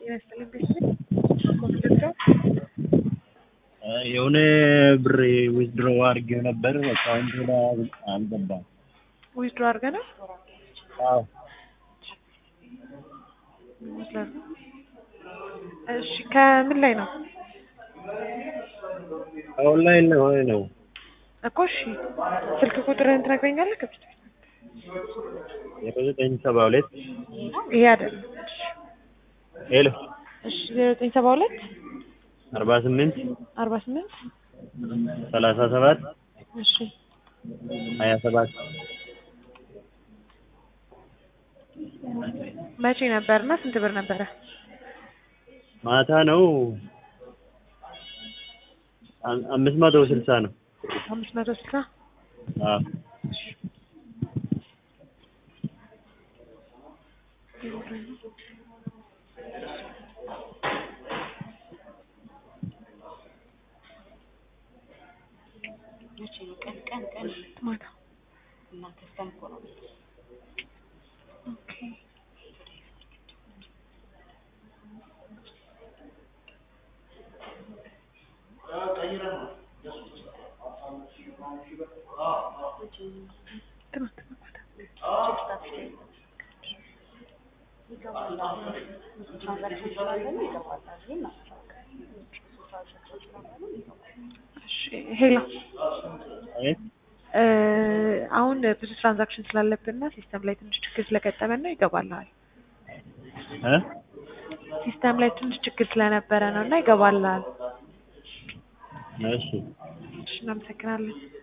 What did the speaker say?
ጤና ይስጥልኝ ቤተሰብ ኮምፒውተር የሆነ ብር ዊዝድሮ አድርጌው ነበር አካውንቱ ላይ አልገባም። ዊዝድሮ አድርገናል አዎ ይመስላል። እሺ ከምን ላይ ነው ኦንላይን ላይ ሆነ ነው እኮ? እሺ ስልክ ቁጥርህን ትነግረኛለህ? ከፊት የዘጠኝ ሰባ ሁለት ይሄ አይደለም። ሄሎ እሺ ዘጠኝ ሰባ ሁለት አርባ ስምንት አርባ ስምንት ሰላሳ ሰባት እሺ ሀያ ሰባት መቼ ነበር እና ስንት ብር ነበረ? ማታ ነው አም- አምስት መቶ ስልሳ ነው። አምስት መቶ ስልሳ አዎ መቼ ነው? ቀን ቀን ቀን ማታ እናንተ እስከም እኮ ነው ኦኬ ትናንት ማታ ትራንዛክሽን ስላለ ነው ይገባል። ግን ትራንዛክሽን ስላለ ነው ይገባል። እሺ ሄሎ አቤት እ አሁን ብዙ ትራንዛክሽን ስላለብንና ሲስተም ላይ ትንሽ ችግር ስለገጠመን ነው ይገባልሃል። እ ሲስተም ላይ ትንሽ ችግር ስለነበረ ነው እና ይገባልሃል። እሺ እሺ እናመሰግናለን።